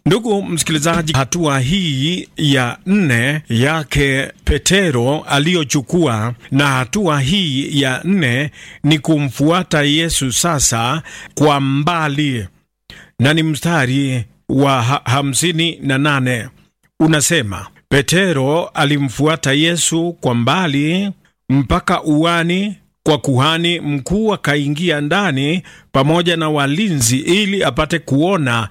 Ndugu msikilizaji, hatua hii ya nne yake Petero aliyochukua, na hatua hii ya nne ni kumfuata Yesu sasa kwa mbali, na ni mstari wa ha hamsini na nane unasema, Petero alimfuata Yesu kwa mbali mpaka uani kwa kuhani mkuu akaingia ndani pamoja na walinzi ili apate kuona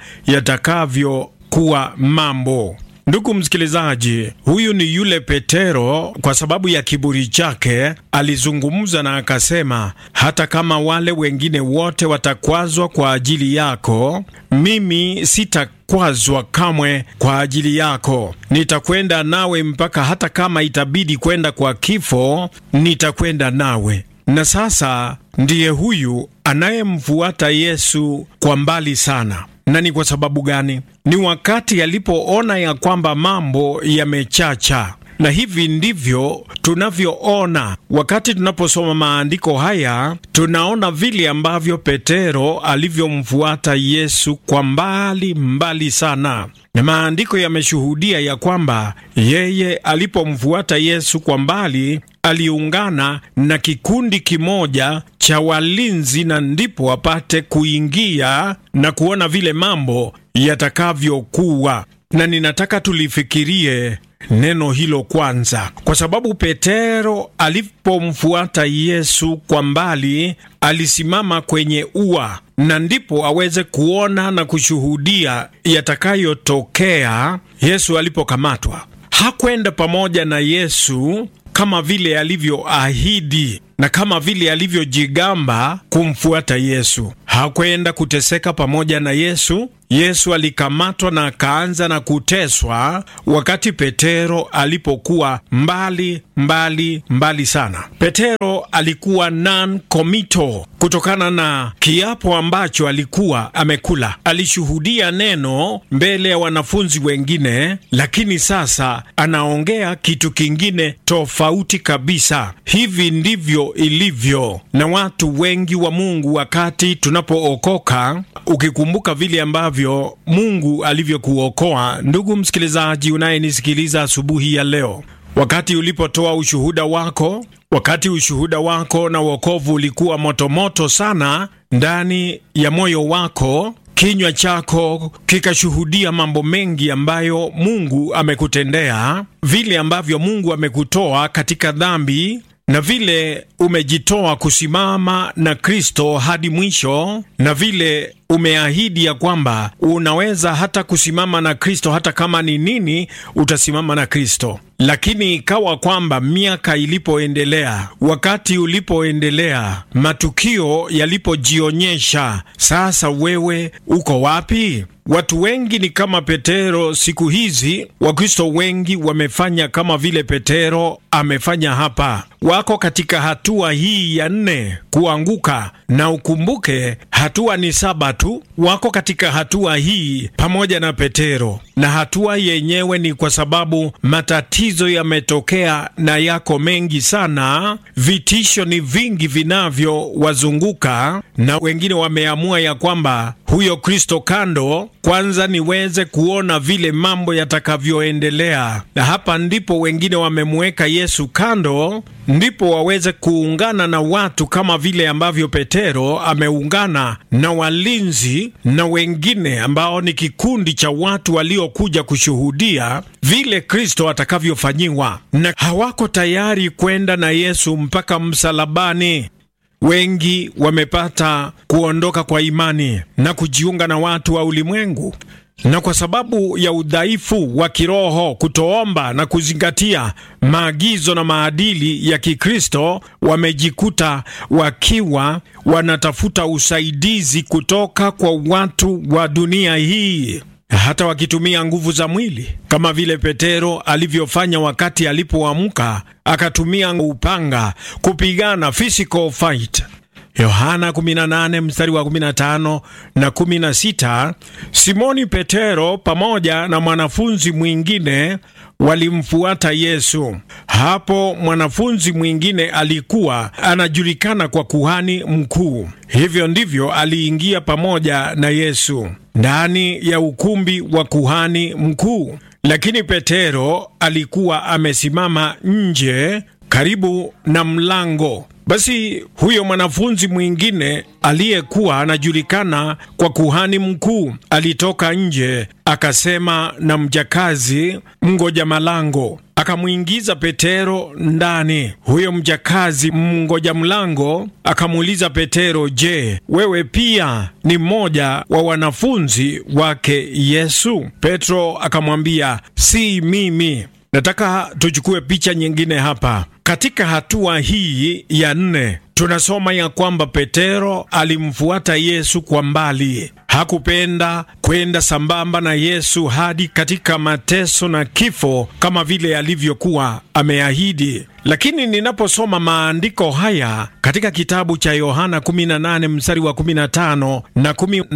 yatakavyokuwa mambo. Ndugu msikilizaji, huyu ni yule Petero. Kwa sababu ya kiburi chake alizungumza na akasema, hata kama wale wengine wote watakwazwa kwa ajili yako, mimi sitakwazwa kamwe kwa ajili yako. Nitakwenda nawe mpaka, hata kama itabidi kwenda kwa kifo, nitakwenda nawe. Na sasa ndiye huyu anayemfuata Yesu kwa mbali sana. Na ni kwa sababu gani? Ni wakati alipoona ya kwamba mambo yamechacha. Na hivi ndivyo tunavyoona wakati tunaposoma maandiko haya, tunaona vile ambavyo Petero alivyomfuata Yesu kwa mbali mbali sana. Na maandiko yameshuhudia ya kwamba yeye alipomfuata Yesu kwa mbali aliungana na kikundi kimoja cha walinzi, na ndipo apate kuingia na kuona vile mambo yatakavyokuwa. Na ninataka tulifikirie neno hilo kwanza, kwa sababu Petero alipomfuata Yesu kwa mbali alisimama kwenye ua, na ndipo aweze kuona na kushuhudia yatakayotokea Yesu alipokamatwa. Hakwenda pamoja na Yesu kama vile alivyoahidi na kama vile alivyojigamba kumfuata Yesu. Hakwenda kuteseka pamoja na Yesu. Yesu alikamatwa na akaanza na kuteswa wakati Petero alipokuwa mbali mbali mbali sana. Petero alikuwa non-committal kutokana na kiapo ambacho alikuwa amekula. Alishuhudia neno mbele ya wanafunzi wengine, lakini sasa anaongea kitu kingine tofauti kabisa. Hivi ndivyo ilivyo na watu wengi wa Mungu wakati tunapookoka. Ukikumbuka vile ambavyo Mungu alivyokuokoa, ndugu msikilizaji unayenisikiliza asubuhi ya leo, wakati ulipotoa ushuhuda wako, wakati ushuhuda wako na wokovu ulikuwa motomoto sana ndani ya moyo wako, kinywa chako kikashuhudia mambo mengi ambayo Mungu amekutendea, vile ambavyo Mungu amekutoa katika dhambi na vile umejitoa kusimama na Kristo hadi mwisho, na vile umeahidi ya kwamba unaweza hata kusimama na Kristo, hata kama ni nini, utasimama na Kristo. Lakini ikawa kwamba miaka ilipoendelea, wakati ulipoendelea, matukio yalipojionyesha, sasa wewe uko wapi? Watu wengi ni kama Petero siku hizi. Wakristo wengi wamefanya kama vile Petero amefanya hapa, wako katika hatua hii ya nne, kuanguka. Na ukumbuke hatua ni saba tu, wako katika hatua hii pamoja na Petero, na hatua yenyewe ni kwa sababu matatizo yametokea na yako mengi sana, vitisho ni vingi vinavyowazunguka, na wengine wameamua ya kwamba huyo Kristo kando kwanza niweze kuona vile mambo yatakavyoendelea, na hapa ndipo wengine wamemweka Yesu kando, ndipo waweze kuungana na watu kama vile ambavyo Petero ameungana na walinzi na wengine ambao ni kikundi cha watu waliokuja kushuhudia vile Kristo atakavyofanyiwa, na hawako tayari kwenda na Yesu mpaka msalabani. Wengi wamepata kuondoka kwa imani na kujiunga na watu wa ulimwengu, na kwa sababu ya udhaifu wa kiroho, kutoomba na kuzingatia maagizo na maadili ya Kikristo, wamejikuta wakiwa wanatafuta usaidizi kutoka kwa watu wa dunia hii hata wakitumia nguvu za mwili kama vile Petero alivyofanya wakati alipoamka akatumia upanga kupigana physical fight. Yohana 18 mstari wa 15 na 16. Simoni Petero pamoja na mwanafunzi mwingine walimfuata Yesu. Hapo mwanafunzi mwingine alikuwa anajulikana kwa kuhani mkuu. Hivyo ndivyo aliingia pamoja na Yesu ndani ya ukumbi wa kuhani mkuu, lakini Petero alikuwa amesimama nje karibu na mlango. Basi huyo mwanafunzi mwingine aliyekuwa anajulikana kwa kuhani mkuu alitoka nje, akasema na mjakazi mngoja malango, akamwingiza Petero ndani. Huyo mjakazi mngoja mlango akamuuliza Petero, je, wewe pia ni mmoja wa wanafunzi wake Yesu? Petro akamwambia, si mimi. Nataka tuchukue picha nyingine hapa. Katika hatua hii ya nne tunasoma ya kwamba Petero alimfuata Yesu kwa mbali. Hakupenda kwenda sambamba na Yesu hadi katika mateso na kifo kama vile alivyokuwa ameahidi. Lakini ninaposoma maandiko haya katika kitabu cha Yohana 18 mstari wa 15 na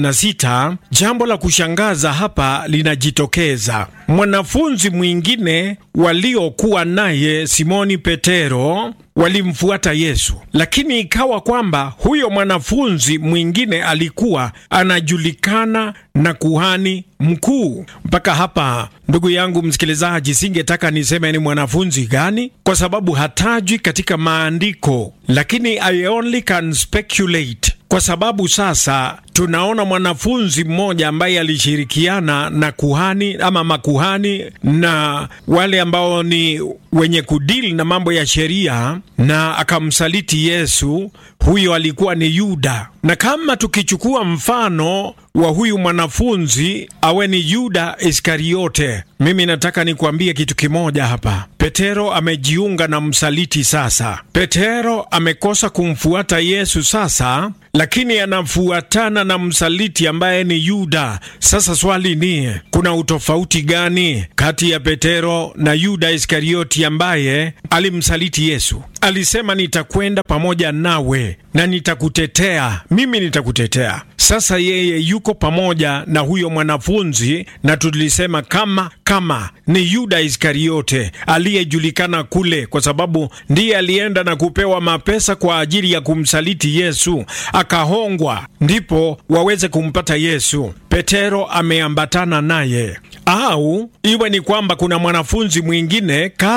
16, jambo la kushangaza hapa linajitokeza. Mwanafunzi mwingine waliokuwa naye Simoni Petero walimfuata Yesu, lakini ikawa kwamba huyo mwanafunzi mwingine alikuwa anajulikana na kuhani mkuu. Mpaka hapa, ndugu yangu msikilizaji, singetaka niseme ni mwanafunzi gani, kwa sababu hatajwi katika maandiko, lakini I only can speculate kwa sababu sasa tunaona mwanafunzi mmoja ambaye alishirikiana na kuhani ama makuhani na wale ambao ni wenye kudili na mambo ya sheria na akamsaliti Yesu. Huyo alikuwa ni Yuda, na kama tukichukua mfano wa huyu mwanafunzi awe ni Yuda Iskariote, mimi nataka nikuambie kitu kimoja hapa. Petero amejiunga na msaliti sasa. Petero amekosa kumfuata Yesu sasa, lakini anafuatana na msaliti ambaye ni Yuda. Sasa swali ni kuna utofauti gani kati ya Petero na Yuda Iskarioti ambaye alimsaliti Yesu? Alisema nitakwenda pamoja nawe na nitakutetea, mimi nitakutetea. Sasa yeye yuko pamoja na huyo mwanafunzi, na tulisema kama kama ni Yuda Iskariote aliyejulikana kule, kwa sababu ndiye alienda na kupewa mapesa kwa ajili ya kumsaliti Yesu, akahongwa ndipo waweze kumpata Yesu. Petero ameambatana naye, au iwe ni kwamba kuna mwanafunzi mwingine